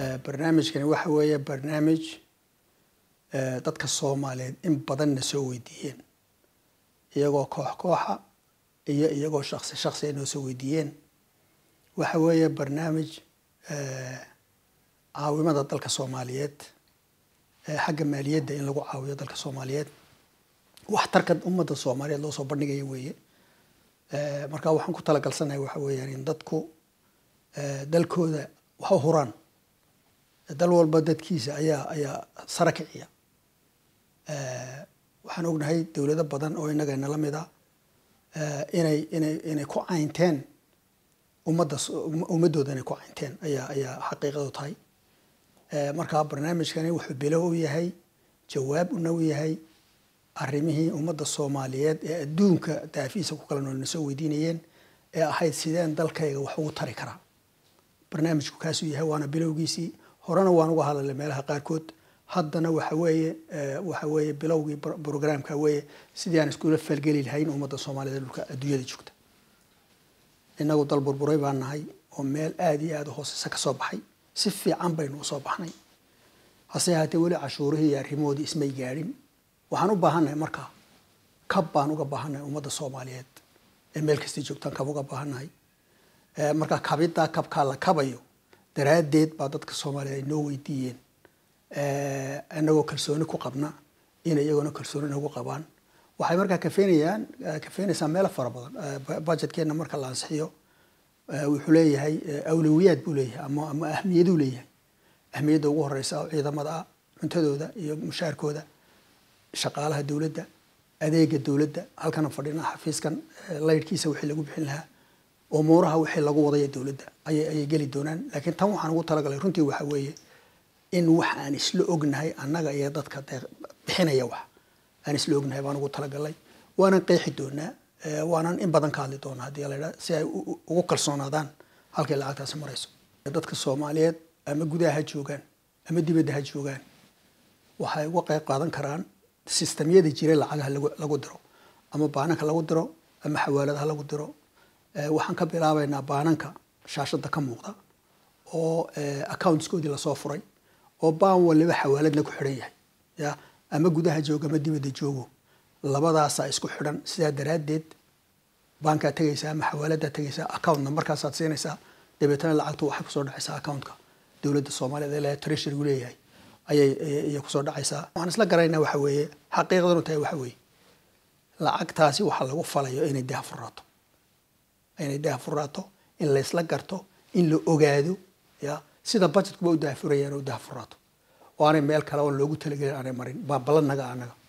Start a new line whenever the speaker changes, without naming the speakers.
barnaamijkani waxa weeye barnaamij dadka soomaaliyeed in badanna soo weydiiyeen iyagoo koox kooxa iyo iyagoo shaksi shaksi ay noo soo weydiiyeen waxa weeye barnaamij caawimada dalka soomaaliyeed xagga maaliyadda in lagu caawiyo dalka soomaaliyeed waxtarka ummadda soomaaliyeed loo soo bandhigaya weeye marka waxaan ku talagalsanahay waxa weeyaan in dadku dalkooda wax u huraan dal walba dadkiisa ayaa ayaa sara kiciya waxaan ognahay dowlado badan oo inaga nala mid a inay inay inay ku caynteen ummadda ummaddooda inay ku caynteen ayaa ayaa xaqiiqadu tahay marka barnaamijkani wuxuu bilow u yahay jawaab una u yahay arrimihii ummadda soomaaliyeed ee adduunka daafiisa ku kala nool na soo weydiinayeen ee ahayd sideen dalkayga wax ugu tari karaa barnaamijku kaasuu yahay waana bilowgiisii horena waan uga hadlalay meelaha qaarkood haddana waxa weeye waxa weeye bilowgii brograamka weeye sidii aan iskula falgeli lahayn ummadda soomaaliyeed dhulka adduunyada joogta inagu dal burburay baan nahay oo meel aada iyo aada u hooseysa ka soo baxay si fiican baynu usoo baxnay hase ahaatee weli cashuurihii iyo arrimahoodii ismay gaadhin waxaan u baahannahay markaa kab baan uga baahannahay ummadda soomaaliyeed ee meel kastay joogtaan kab uga baahannahay marka kabiddaa kabkaa la kabayo daraaddeed baa dadka soomaaliyeed ay noo weydiiyeen inagoo kalsooni ku qabna inay iyagoona kalsooni nagu qabaan waxay markaa kafeenayaan kafeenaysaa meelo fara badan budgetkeenna marka la ansixiyo wuxuu leeyahay awlawiyaad buu leeyahay ama ama ahmiyaduu leeyahay ahmiyadda ugu horeysa oo ciidamada ah cuntadooda iyo mushaarkooda shaqaalaha dowladda adeega dowladda halkana fadhina xafiiskan laydhkiisa wixii lagu bixin lahaa umuuraha wixii lagu wadaya dowladda ayay ayay geli doonaan laakiin tan waxaan ugu talagalay runtii waxa weeye in wax aan isla ognahay annaga iyo dadka bixinaya wax aan isla ognahay baan ugu talagalay waanan qeexi doonaa waanan in badan ka hadli doonaa haddii la yidhaha si ay ugu kalsoonaadaan halkay lacagtaasi marayso dadka soomaaliyeed ama gudaha ha joogaan ama dibadda ha joogaan waxay uga qayb qaadan karaan sistamyada jira lacagaha lagu diro ama baananka lagu diro ama xawaaladaha lagu diro waxaan ka bilaabaynaa baananka shaashada ka muuqda oo accountskoodii lasoo furay oo baan waliba xawaaladna ku xidhan yahay ya ama gudaha joogo ama dibadda joogo labadaasaa isku xidhan sidaa daraaddeed baankaa tegaysaa ama xawaaladdaa tegaysaa accountna markaasaad siinaysaa dabeetana lacagtu waxay kusoo dhacaysaa accountka dowladda soomaaliyeed ee treasurygu leeyahay ayay ayay kusoo dhacaysaa waxaan isla garaynaa waxa weeye xaqiiqdanu tahay waxa weeye lacagtaasi waxaa lagu falayo inay daha furaato inay daha furaato in laysla garto in la ogaado ya sida budgetkuba u dahafurayaan u dahafuraato oo aanay meel kale oo loogu talagelin aanay marin baa balanaga anaga